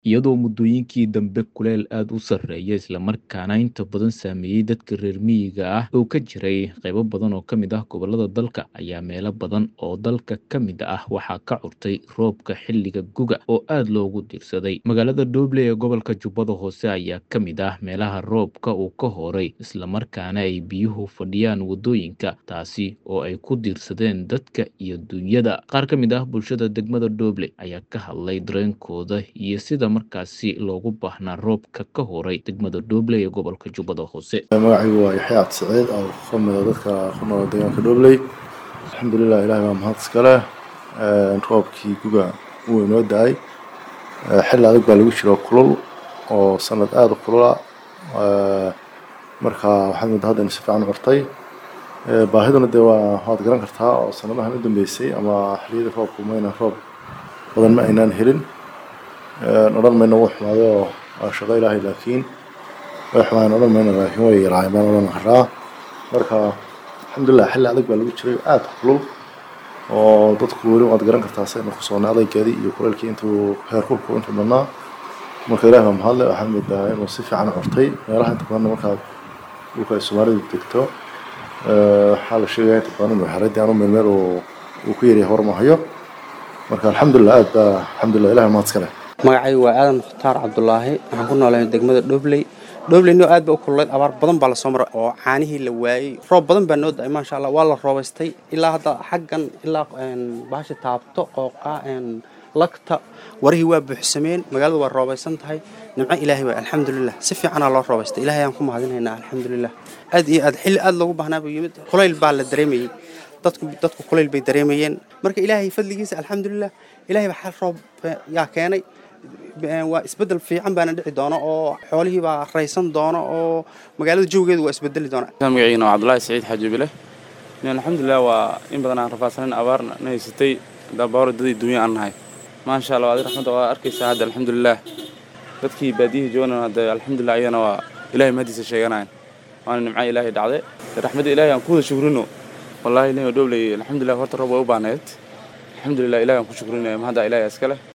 iyadoo muddooyinkii dambe kuleyl aad u sarreeya islamarkaana inta badan saameeyey dadka reer miyiga ah oo ka jiray qaybo badan oo ka mid ah gobollada dalka ayaa meelo badan oo dalka ka mid ah waxaa ka curtay roobka xilliga guga oo aad loogu diirsaday magaalada dooble ee gobolka jubbada hoose ayaa ka mid ah meelaha roobka uu ka horay islamarkaana ay biyuhu fadhiyaan waddooyinka taasi oo ay ku diirsadeen dadka iyo dunyada qaar ka mid ah bulshada degmada dooble ayaa ka hadlay dareenkooda iyo sida markaasi loogu baahnaa roobka ka horay degmada dooble ee gobolka jubbada hoose magacaygu waa yaxya cabdi saciid oo ka mid a dadka ku nool deegaanka dhobley alxamdulilah ilahay baa mahad iskale roobkii guga wuu inoo da-ay xilli adag baa lagu jiro kulul oo sanad aada u kulula marka waxaad moodaa hadda inu si fiican u curtay baahiduna dee waa waad garan kartaa oo sanadahan u dambeysay ama xilliyadii roobku mayna roob badan ma aynaan helin odhan mayno wuu xumaaday oo waa shaqo ilaahay laakiin way xumaayeen odhan mayno laakiin way yaraayeen baan odhan karaa marka alxamdulilah xilli adag baa lagu jiray aada kulul oo dadku weli waad garan kartaa saynu ku soonnay adaygeedii iyo kuleylkii intuu heerkulku intuu badnaa marka ilahi baa mahadle waxaad moodaa inuu si fiican u curtay meelaha inta badanna markaad dhulka ay soomaalidu degto waxaa la sheegaya inta badan inuu xeray dee anu meel meel uu ku yaryahay war ma hayo marka alxamdulilah aad baa alxamdulilah ilahi mahad iskale magacaygu waa aadan mukhtaar cabdulaahi waxaan ku noolahay degmada dhobley dhobleyno aad ba u kululayd abaar badan baa lasoo maray oo caanihii la waayey roob badan baa noo da-ay maasha allah waa la roobaystay ilaa hadda xaggan ilaa baasha taabto qooqa lagta warihii waa buuxsameen magaaladu waa roobaysan tahay nimco ilaahay waa alxamdulilah si fiicanaa loo roobaystay ilahay aan ku mahadinaynaa alxamdulilah aad iyo aad xilli aad loogu baahnaa buu yimid kulayl baa la dareemayey dadku dadku kulayl bay dareemayeen marka ilaahay fadligiisa alxamdulilah ilahay baa xal roob yaa keenay waa isbedel fiican baana dhici doono oo xoolihii baa raysan doono oo magaalada jawgeedu waa isbedeli doona magaciina waa cabdulaahi saciid xaaji bile alxamdulilah waa in badan aan rafaadsanin abaarna na haysatay dabaaro dadii dunya aan nahay maasha allah adi raxmadda waa arkaysaa hadda alxamdulilah dadkii baadiyihii joogana hadda alxamdulilah ayagana waa ilahay mahadiisa sheeganayan waana nimca ilaahay dhacday raxmadda ilahay aan ku wada shukrino wallahi nin dhobley alxamdulilah horta roob way u baahneed alxamdulilah ilahay aan ku shukrinaya mahadda ilahay iskale